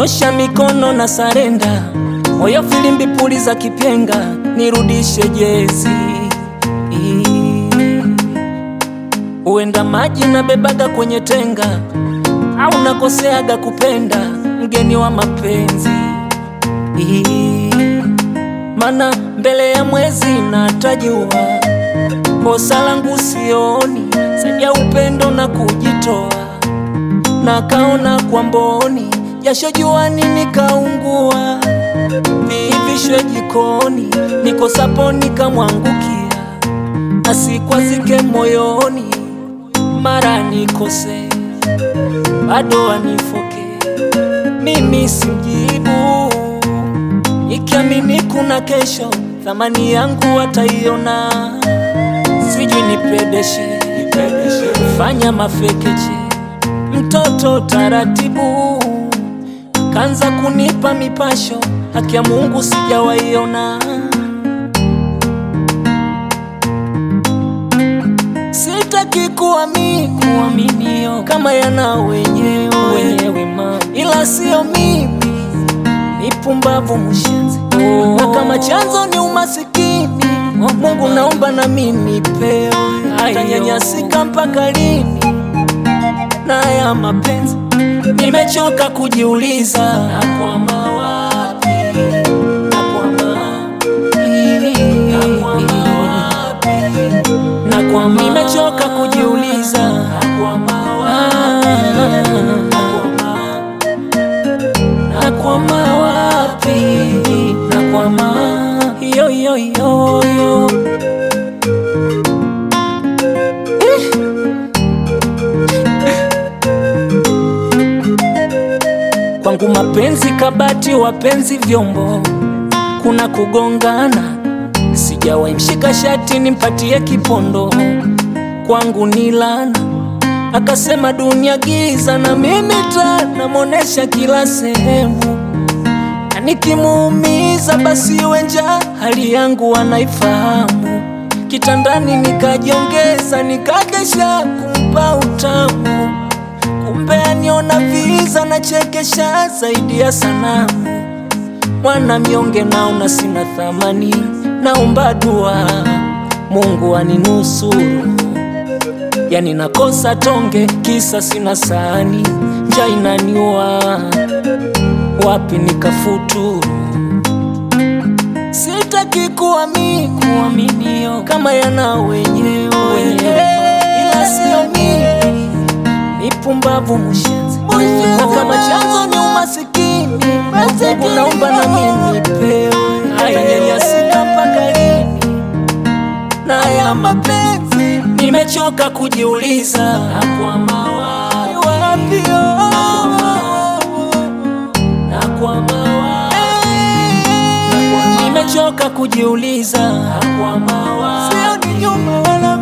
nyosha mikono na sarenda, moyo filimbi puli za kipenga, nirudishe jezi. Uenda maji na bebaga kwenye tenga, au nakoseaga kupenda mgeni wa mapenzi mana mbele ya mwezi natajua kosa langu sioni, zaidi ya upendo na kujitoa, na kaona kwa mboni jasho juani nikaungua, viivishwe jikoni nikosapo nikamwangukia, asikwazike moyoni mara nikose bado anifoke, mimi simjibu ikiamini kuna kesho, thamani yangu wataiona. Sijui nipedeshe, fanya mafekeche, mtoto taratibu, kanza kunipa mipasho, haki ya Mungu sijawaiona. Sitaki kuamini kuaminio kama yana wenyewe wenyewe, ma ila sio mimi Ipumbavu mshenzi oh. Na kama chanzo ni umasikini oh. Mungu naomba na mimi pewe, tanyanyasika mpaka lini? Na ya mapenzi nimechoka kujiuliza, nakwama wapi? Nakwama nakwama, nimechoka kujiuliza, nakwama wapi? Nakwama wapi? Nakwama yo yo yo yo. Kwangu mapenzi kabati, wapenzi vyombo, kuna kugongana, sijawahi mshika shati nimpatie kipondo, kwangu ni lana akasema dunia giza, na mimi taa namonesha kila sehemu, na nikimuumiza basi iwe njaa, hali yangu anaifahamu. Kitandani nikajiongeza, nikakesha kumpa utamu, kumbe aniona viza na chekesha zaidi ya sanamu. Mwana mnyonge naona sina thamani, naomba dua Mungu aninusuru Yani nakosa tonge kisa sina sahani, njaa inaniua, wapi nikafuturu? Sitaki kuamini kuaminio kama yana wenyewe wenyewe, ila sio mimi, ipumbavu mshenzi na kama chanzo ni umasikini, Mungu naomba na mimi pewe, atanyanyasika mpaka lini? na ya mapenzi nimechoka kujiuliza, nakwama wapi? Wapi nakwama wapi? Nimechoka kujiuliza, nakwama wapi? Sio ni nyuma wala